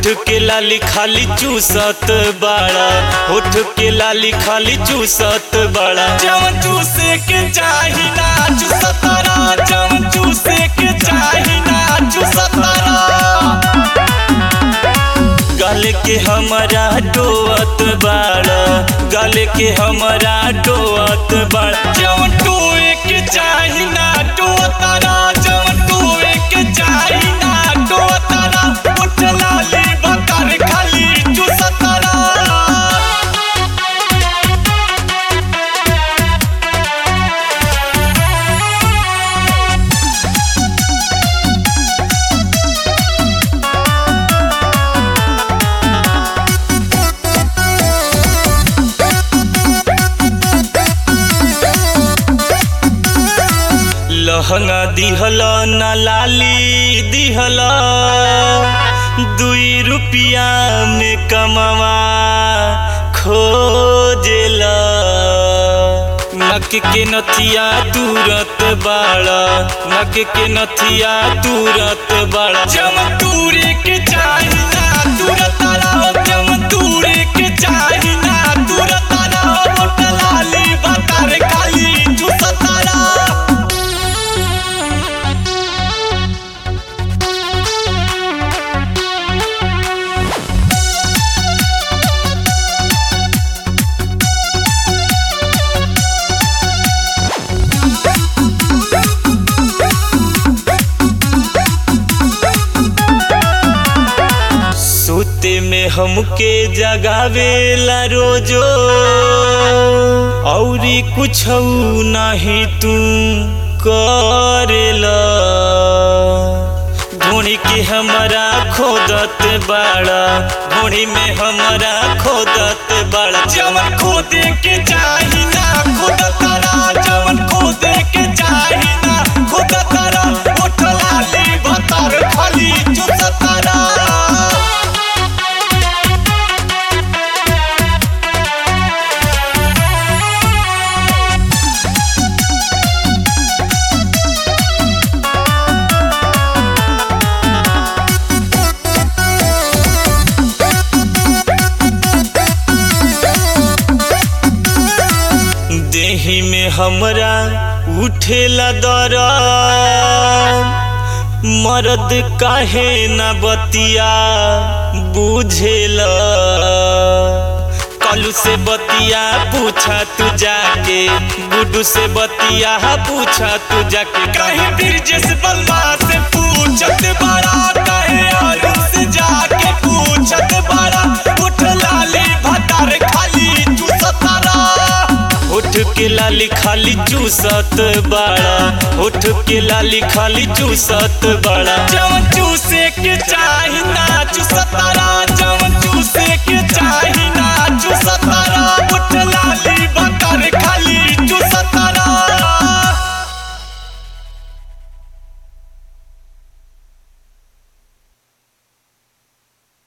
होठ के लाली खाली चूसत बाड़ा होठ के लाली खाली चूसत बाड़ा जवन चूसे के चाही ना चूसतारा जवन चूसे के चाही ना चूसतारा गल के हमारा डोअत बाड़ा गल के हमारा डोअत बाड़ा जवन टोए के चाही ना डोअतारा जवन टोए के चाही ना डोअतारा उठ लाली बकर खाली चूसतारा लहंगा दिहल न लाली दिहल दुई रुपिया में कमवा खोजेल नक के नथिया तुरत बाड़ा नक के नथिया तुरत बाड़ा जम तूरे के चाही ना तुरत रहो जम तूरे के चाही ना तुरत रहो मोट लाली बतर काली चुसतारा सोते में हमके जगावेला रोजो औरी कुछ नहीं तू करेला ढूंढी के हमारा खोदत बाड़ा ढूंढी में हमारा खोदत बाड़ा जवन खोदे के चाही ना खोदत रा जवन खोदे के चाही ना खोदत रा उठ लाली भतर खाली चुसत रा देही में हमरा उठेला दर मर्द काहे न बतिया बुझेला कलू से बतिया पूछा तू जाके गुडू से बतिया पूछा तू जाके कहीं ब्रिजेश बलवा से पूछत बड़ा कहे अरुण से जाके पूछत बड़ा उठ लाली भतार खाली चूसतारा होठ के लाली खाली चूसत बाड़ा होठ के लाली खाली चूसत बाड़ा जवन चूसे के चाही ना चूसतारा